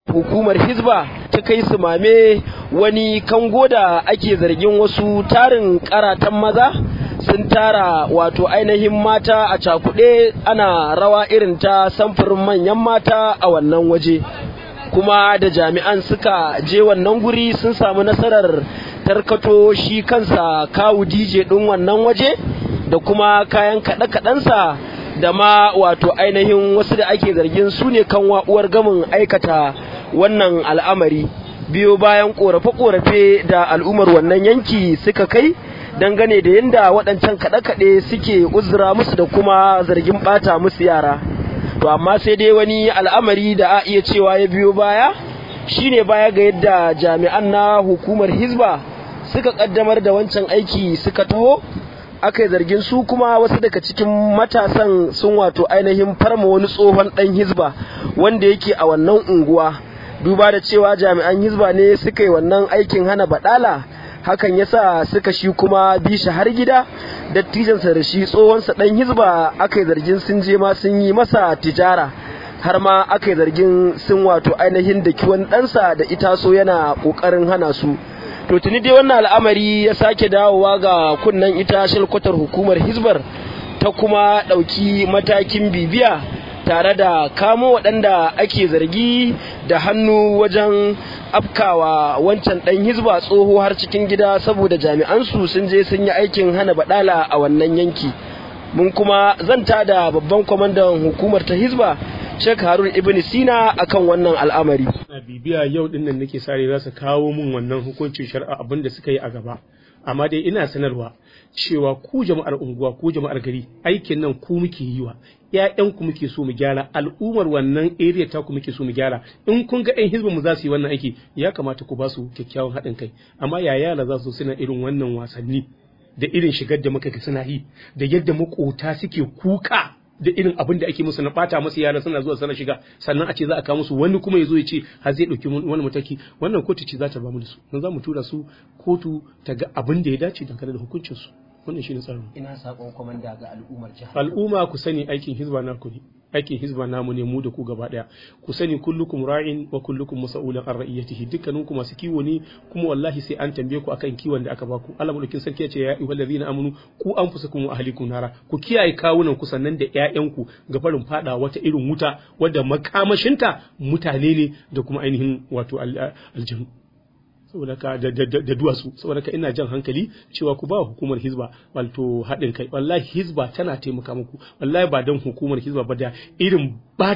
hukumar hizba ta kai su mame wani kango da ake zargin wasu tarin karatan maza sun tara wato ainihin mata a cakuɗe ana rawa irin ta samfurin manyan mata a wannan waje kuma da jami'an suka je wannan guri sun samu nasarar tarkato shi kansa kawu dj ɗin wannan waje da kuma kayan kaɗe-kaɗensa da ma wato ainihin wasu da ake zargin su ne kan uwar gamin aikata wannan al'amari biyo bayan korafe-korafe da al'ummar wannan yanki suka kai dangane da yadda waɗancan kaɗe-kaɗe suke uzura musu da kuma zargin ɓata musu yara to amma sai dai wani al'amari da a iya cewa ya biyo baya shine baya ga yadda jami'an na hukumar hizba suka ƙaddamar da wancan aiki suka taho aka yi zargin su kuma wasu daga cikin matasan sun wato ainihin farma wani tsohon ɗan hizba wanda yake a wannan unguwa duba da cewa jami'an hizba ne suka yi wannan aikin hana badala hakan yasa suka shi kuma bi shi har gida dattijansa da shi tsohonsa dan hizba aka yi zargin sun je ma sun yi masa tijara har ma aka yi zargin sun wato ainihin da kiwon ɗansa da itaso yana ƙoƙarin hana su to tuni dai wannan al'amari ya sake dawowa ga kunnen ita shalkwatar hukumar hizbar ta kuma ɗauki matakin bibiya tare da kamo waɗanda ake zargi da hannu wajen afkawa wancan ɗan hizba tsoho har cikin gida saboda jami'ansu sun je sun yi aikin hana baɗala a wannan yanki mun kuma zanta da babban kwamandan hukumar ta hizba Sheikh Harun Ibn Sina akan wannan al'amari. Na bibiya yau din nan nake sare za su kawo min wannan hukuncin shari'a abin da suka yi a gaba. Amma dai ina sanarwa cewa ku jama'ar unguwa ku jama'ar gari aikin nan ku muke yi wa ƴaƴanku muke so mu gyara al'ummar wannan area ta ku muke so mu gyara in kun ga ƴan hizbin mu za su yi wannan aiki ya kamata ku ba su kyakkyawan haɗin kai amma ya yara za su suna irin wannan wasanni da irin shigar da muka ga suna yi da yadda makota suke kuka da irin abin da ake musu na bata musu yara suna zuwa sana shiga sannan a ce za a kawo musu wani kuma ya zo ya ce har zai ɗauki wani mataki wannan kotu ce za ta ba mu da su don za mu tura su kotu ta ga abin da ya dace dangane da hukuncin su wannan shine tsarin ina sakon komanda ga al'ummar jihar al'umma ku sani aikin hizba na ku ne aikin hizba namu ne mu da ku gaba daya ku sani kullukum ra'in wa kullukum mas'ulun an ra'iyatihi dukkanin ku masu kiwo ne kuma wallahi sai an tambaye ku akan kiwon da aka baku Allah mulkin sarki ya ce ya ayyuhal ladina amanu ku anfusakum wa ahlikum nara ku kiyaye kawunan ku sannan da ƴaƴanku ga farin fada wata irin wuta wadda makamashinta mutane ne da kuma ainihin wato aljanu saboda ka da duwatsu saboda ka ina jan hankali cewa ku ba hukumar hizba wato haɗin kai wallahi hizba tana taimaka muku wallahi ba don hukumar hizba ba da irin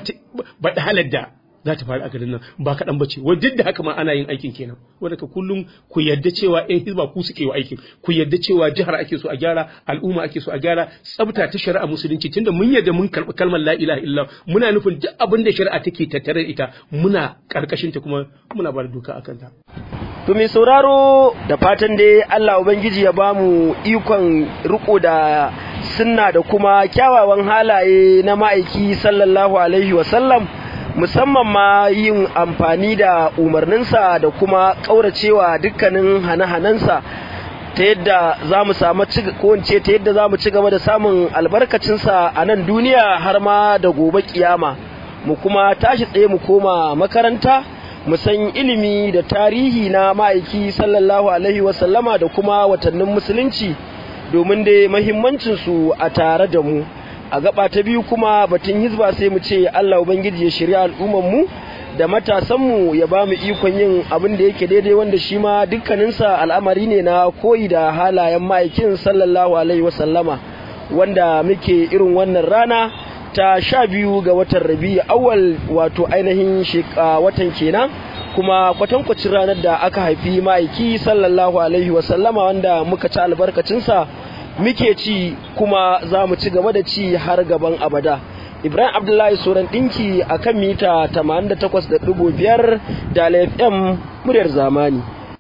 ba halar da za ta faru a garin nan ba kaɗan ba ce wai duk da haka ma ana yin aikin kenan wanda ka kullum ku yadda cewa ɗan hizba ku suke wa aikin ku yadda cewa jihar ake so a gyara al'umma ake so a gyara tsabta ta shari'a musulunci tunda mun yadda mun karɓi kalmar la ilaha illa muna nufin duk abin da shari'a take tattare da ita muna karkashin ta kuma muna ba da doka akan ta To mai sauraro da fatan dai Allah Ubangiji ya ba mu ikon riko da sunna da kuma kyawawan halaye na ma'aiki sallallahu alaihi wasallam musamman ma yin amfani da umarninsa da kuma ƙauracewa dukkanin hane-hanensa ta yadda za mu samu ko ta yadda za mu ci gaba da samun albarkacinsa a nan duniya har ma da gobe kiyama mu kuma tashi tsaye mu koma makaranta mu san ilimi da tarihi na ma'aiki sallallahu alaihi wasallama da kuma watannin musulunci domin dai mahimmancinsu a tare da mu a gaba ta biyu kuma batun hizba sai mu ce Allah ubangiji ya shirya al'umman mu da matasan mu ya ba mu ikon yin abin da yake daidai wanda shi ma dukkaninsa al'amari ne na koyi da halayen ma'aikin sallallahu alaihi wasallama wanda muke irin wannan rana ta sha biyu ga watan rabi awal wato ainihin watan kenan kuma kwatankwacin ranar da aka haifi ma'aiki sallallahu alaihi wasallama wanda muka ci albarkacinsa muke ci kuma za mu ci gaba da ci har gaban abada ibrahim abdullahi soran ɗinki a kan mita 88.5 da fm muryar zamani